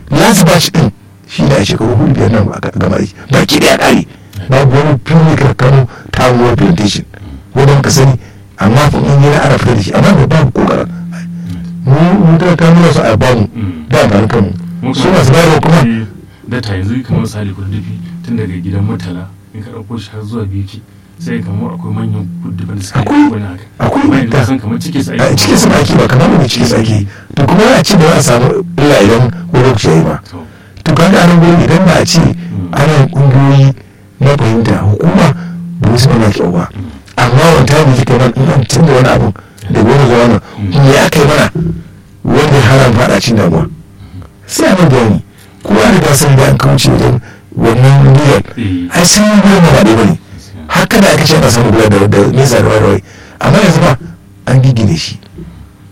last batch din shi ne a shekaru hudu biyar nan a gama aiki baki da ya kare babu wani fili karkano ta ruwa plantation wadda muka sani amma fa in yi na ana fitar da shi amma da babu kokarin mu mu ta kano su a bamu da amfani kanmu su masu bayarwa kuma da ta yanzu kamar misali kududdufi tun daga gidan mutala in ka ɗauko shi har zuwa biki sai kamar akwai manyan kududdufin da suka yi wani haka akwai bayan da san kamar cike su a aiki cikin su ake ba kamar mu cikin su ake to kuma a ce ba za a samu illa idan wani lokaci ya yi ba to to kaga anan gurin idan ba a ce ana yin kungiyoyi na fahimta hukuma ba su mana kyau ba amma wanta ne kika nan in an tunda wani abu da wani zuwa nan me aka yi mana wanda ya hana mu faɗa cin damuwa sai a nan bayani kowa da gasar da an kauce wajen wannan niyyar eh ai sun yi gurin ba ɗaya ba ne haka da aka ce ana samun gudanar da nesa da wani amma yanzu ba an gigine shi